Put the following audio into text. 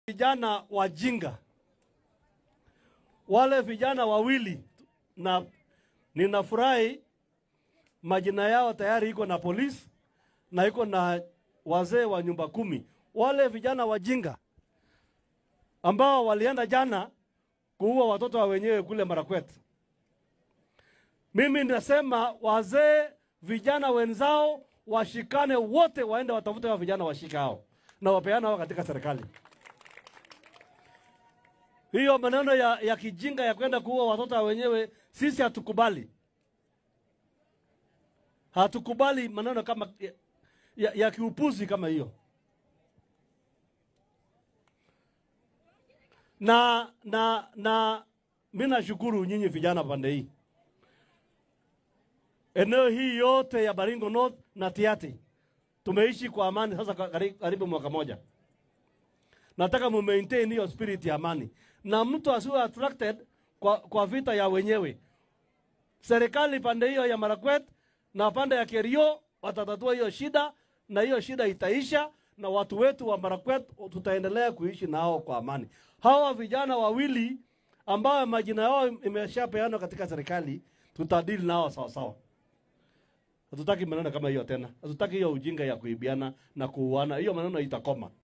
vijana wajinga, wale vijana wawili, na ninafurahi majina yao tayari iko na polisi na iko na wazee wa nyumba kumi. Wale vijana wajinga ambao walienda jana kuua watoto wa wenyewe kule Marakwet. Mimi nasema wazee, vijana wenzao washikane wote, waende watafute wa vijana washika hao na wapeana hao katika serikali. Hiyo maneno ya, ya kijinga ya kwenda kuua watoto wa wenyewe sisi hatukubali, hatukubali maneno kama ya, ya, ya kiupuzi kama hiyo. Na na na mimi nashukuru nyinyi vijana pande hii, eneo hii yote ya Baringo North na Tiaty tumeishi kwa amani sasa karibu, karibu mwaka moja. Nataka mu maintain hiyo spirit ya amani na mtu asiwe attracted kwa, kwa vita ya wenyewe. Serikali pande hiyo ya Marakwet na pande ya Kerio watatatua hiyo shida, na hiyo shida itaisha, na watu wetu wa Marakwet tutaendelea kuishi nao kwa amani. Hawa vijana wawili ambao majina yao imeshapeanwa katika serikali, tutadili nao sawa sawa. Hatutaki maneno kama hiyo tena, hatutaki hiyo ujinga ya kuibiana na kuuana. Hiyo maneno itakoma.